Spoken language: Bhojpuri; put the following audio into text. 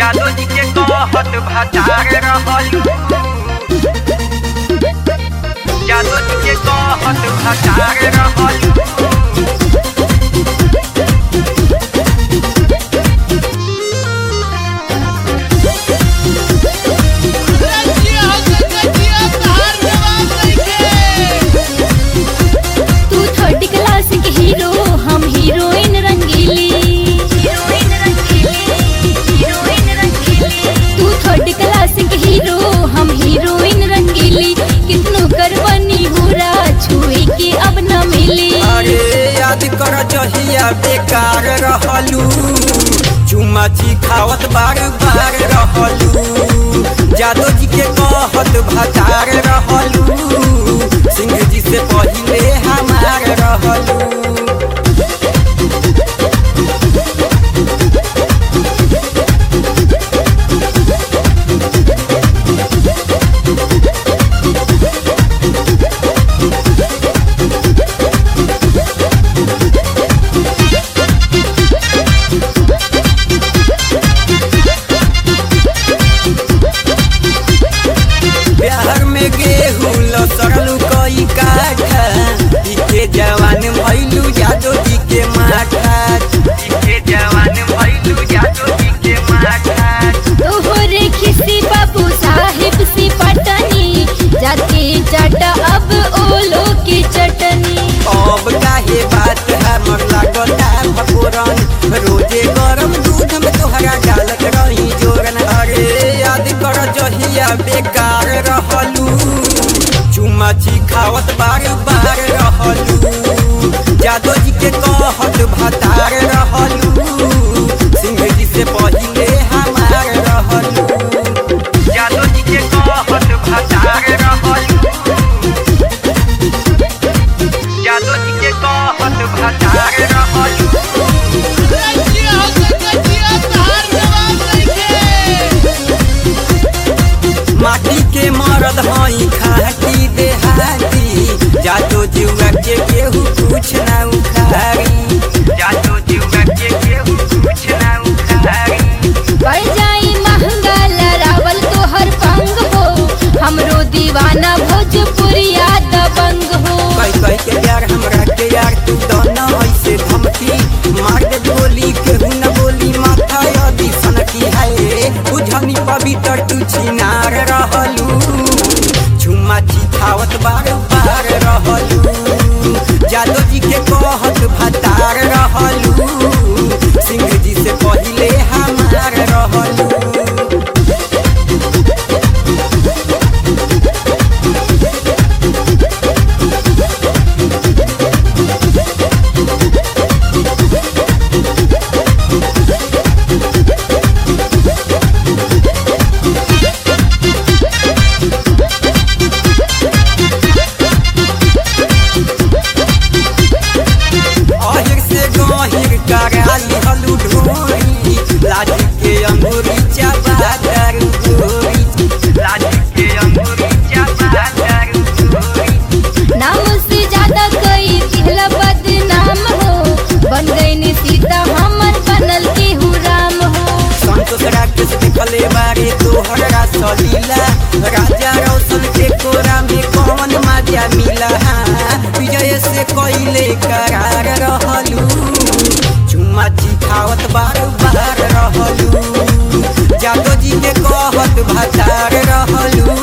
जादू जी के कहत भतार रहलू जादू जी के कहत भतार रहलू तू थर्ड क्लास के हीरो हम हीरोइन रंगीली हीरोइन रंगीली हीरोइन रंगीली तू थर्ड क्लास के हीरो हम हीरोइन रंगीली कितनो करवनी हुरा छुई के अब न मिली अरे याद कर जहिया बेकार रहलू चुमाची खावत बार बार रहलू जादो जी के कहत भतार रहलू सिंह जी से पहिले हमार रहलू बिहार में गेहूं लसरलू कई काठा इके जवान भैलू जादो जी के माठा के जवान भैलू जादू जी के माथा तोहरे खिसी बाबू साहिब सी पटनी जाके चाटा अब ओलो की चटनी अब काहे बात हमर लागता भगोरन रोजे गरम दूध में तोहरा डालत रही जोरन अरे याद कर जहिया बेकार रहलू चुमाची खावत बार बार रहलू जादो जी के कहत भतार रहलू सिंह जी से पहिले हमार रहलू जादू जी के कहत भतार रहलू जादू जी के कहत भतार रहलू माटी के मरद हई खाटी देहाती जादो जुआ के केहू कुछ ना उखारी जादू जीवा के केहू कुछ ना उखारी पड़ जाई महंगा लरावल तोहर पंग हो हमरो दीवाना भोजपुरिया दबंग हो कई कई के यार हमरा के यार तू दोनों ऐसे धमकी मार दे गोली केहू न बोली माथा यदि सनकी है बुझनी पवित्र तू छिनार रहलू झुमा खावत बार बार रहलू जादो जी के कहत भतार रहलू सिंह जी से पहिले हमार रहलू अहिर से गहिर करा लिहलू ढोरी लाठी के अंगूरी चाबा दारू गोरी लाठी के अंगूरी चापा दारू गोरी नाम से ज्यादा कई दिहला बदनाम हो बन गई सीता हमर बनल केहू राम हो संतोष राकेश देखले बारे तोहरा सलीला राजा रौशन के कोरा में कौन मजा मिला हाँ, विजय से कोइले करार रहलू चुम्मा खावत बार बार रहलू जादो जी के कहत भतार रहलू